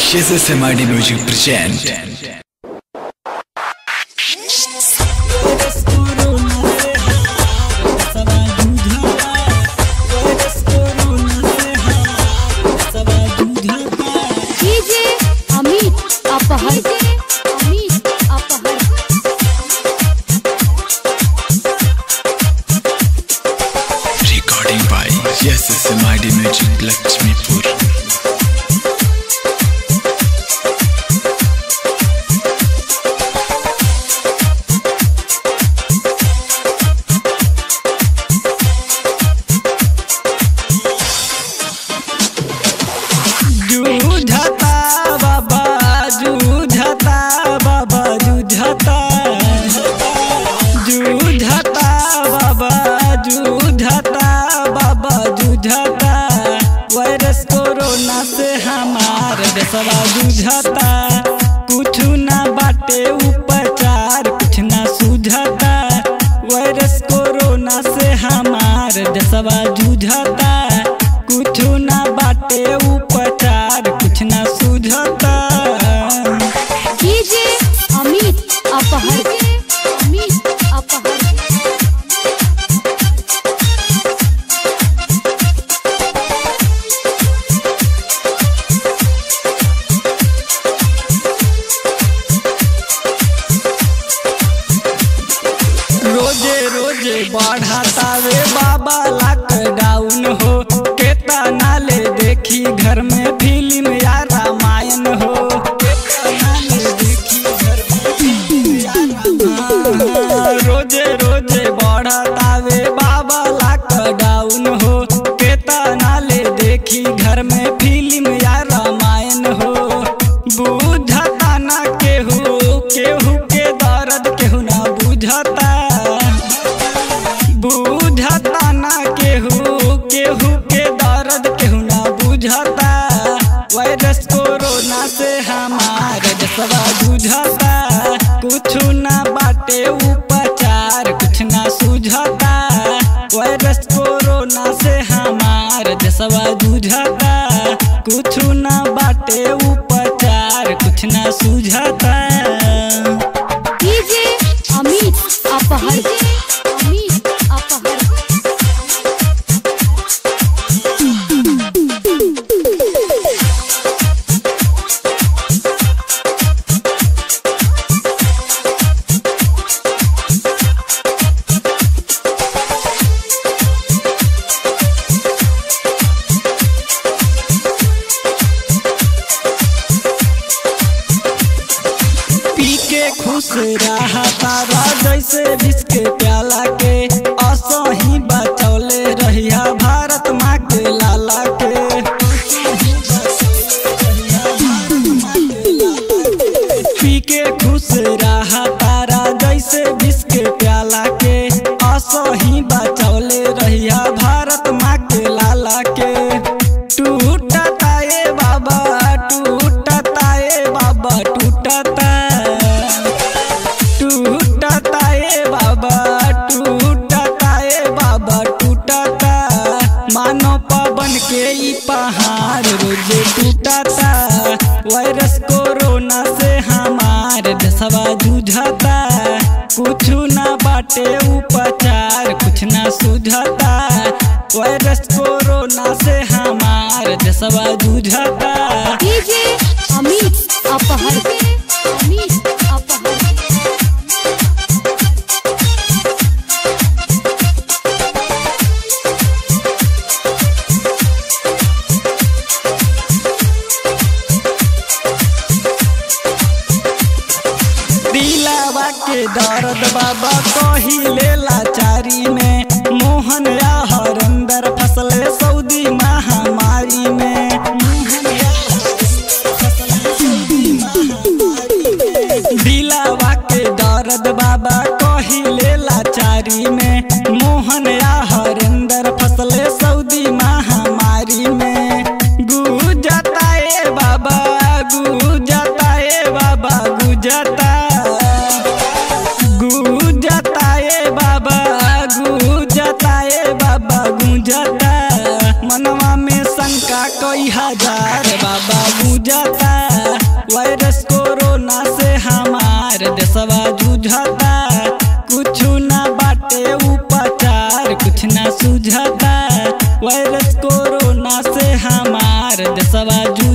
SMID Music present DJ Amit Apahar Amit अपहर recording by SMID Music Lakshmipur जूझता बाबा जूझता बाबा जूझता जूझता बाबा जूझता बाबा जूझता वायरस कोरोना से हमार देशवा जूझता कुछ ना बाटे उपचार कुछ ना सूझता वायरस कोरोना से हमार देशवा जूझता कुछ ना बाटे उपचार कुछ ना सूझता डीजे अमित अपहर अमित अपहर रोजे रोजे बढ़ातावे बाबा लॉकडाउन हो केतना ले देखी घर में फिल्म या रामायण हो केतना ले देखी घर में फिल्म या रामायण। रोजे रोजे बढ़तावे बाबा लॉकडाउन हो केतना ले देखी घर में फिल्म या रामायण हो बुझता ना केहू केहू के दर्द केहू ना बुझता बुझता ना केहू केहू के दर्द केहू ना बुझता वायरस कोरोना से हमार जसवा बुझता कुछ ना बाटे उपचार कुछ ना सूझता वायरस कोरोना से हमार जसवा बुझता कुछ ना बाटे उपचार कुछ ना सूझता डीजे अमित अपहर अमित अपहर पी के खुश रहा तारा जैसे जिसके प्याला के असही बचौले रहिया भारत माँ के लाला के पी के खुश रहा तारा जैसे जिसके प्याला के असही बचौले रहिया भारत माँ के लाला के टूटता ए बाबा टूटता ए बाबा टूटता टूटता ए बाबा टूटता ए बाबा टूटता मानो पवन के ई पहाड़ रोजे टूटता वायरस कोरोना से हमार देशवा जूझता कुछ ना बाटे उपचार कुछ ना सूझता वायरस कोरोना से हमार देशवा जूझता डीजे अमित अपहर अमित अपहर दिलावा के दर्द बाबा कही लेला चारी में मोहन या हरंदर फसले सऊदी महामारी में दिलावा के दर्द बाबा कही लेला चारी में मोहन या हरिंदर फसले सऊदी महामारी में गुजता ए बाबा गुजता ए बाबा गुजता गुजता ए बाबा गुजता ए बाबा गुजता मनवा में शंका कई हजार बाबा गुजता देशवा जूझता कुछ ना बाटे उपचार कुछ ना सुझता वायरस कोरोना से हमार देशवा जू